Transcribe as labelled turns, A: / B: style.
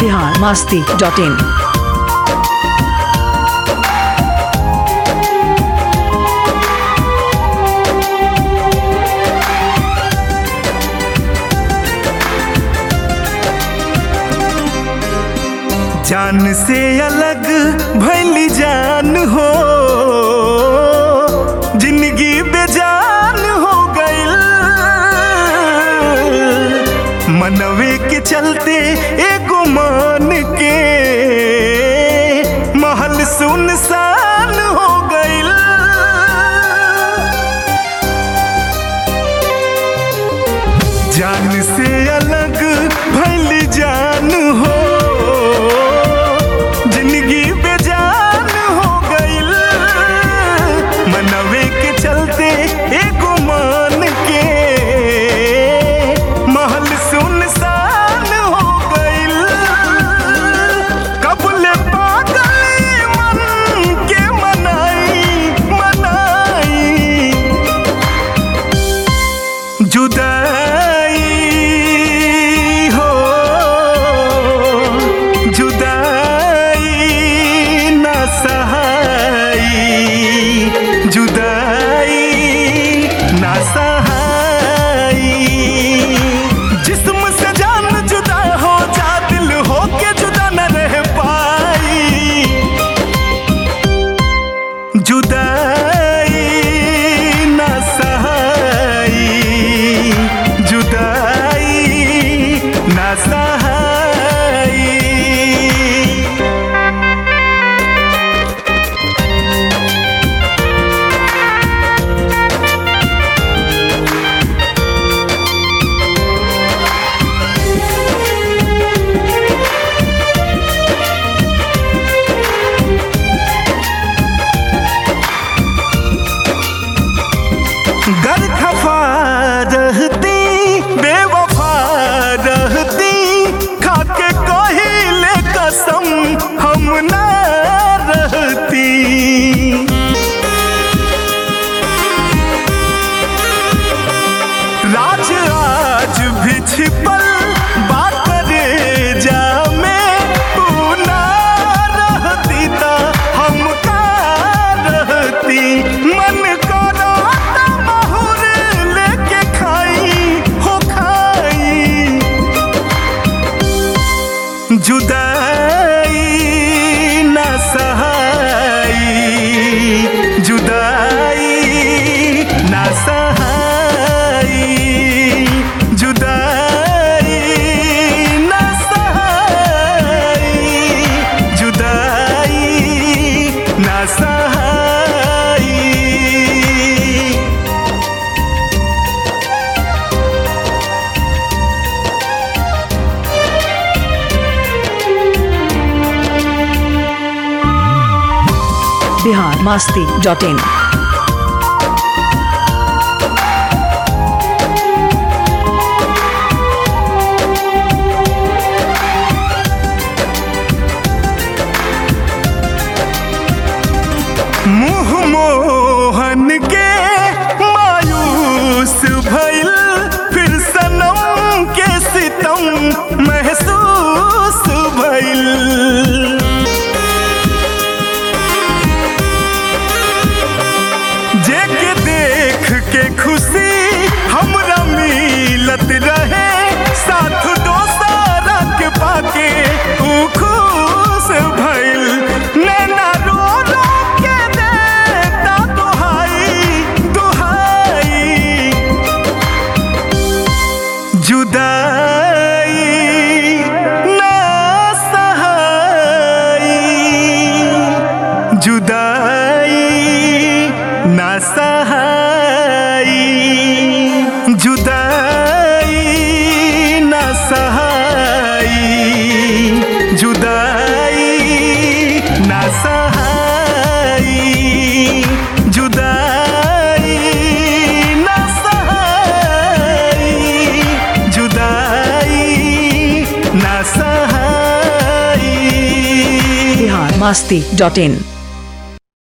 A: Bihar Masti dot in
B: जान से अलग भैली जान हो जिंदगी बेजान हो गईल मनवे के चलते एगो मान के महल सुनसान हो गईल जान से अलग भैली जान हो जिंदगी बेजान हो गईल मनवे के चलते एगो मान के महल सुनसान हो गईल कबले पागल मन के मनाई मनाई जुदाई हो जुदाई न सहाई जुदाई न सहाई जिस्म से जान जुदा हो जा दिल हो के जुदा न रह पाई जुदाई न सहाई जुदाई न सहाई गर खफा रहती बेवफा रहती खाके कहिले कसम हम ना रहती राज आज भी छिपल बात करे जा में तू ना रहती ता हम का रहती मन करो ता महुर लेके खाई हो खाई जुदाई न सहाई जुदाई न सहाई जुदाई न सहाई जुदाई न सहाई
A: बिहार मास्ती डॉट इन
B: मुँह मोहन के मायूस भइल फिर सनम के सितम महसूस भइल जेके देख के खुशी हमरा मिलत रहे साथ दोसारा के पाके ऊ खुश भइल नैना रो रो के देता दुहाई दुहाई जुदाई ना सहाई जुदाई ना सहाई जुदाई ना सहाई जुदाई ना सहाई जुदाई ना सहाई जुदाई ना सहाई
A: बिहार मास्ती डॉट इन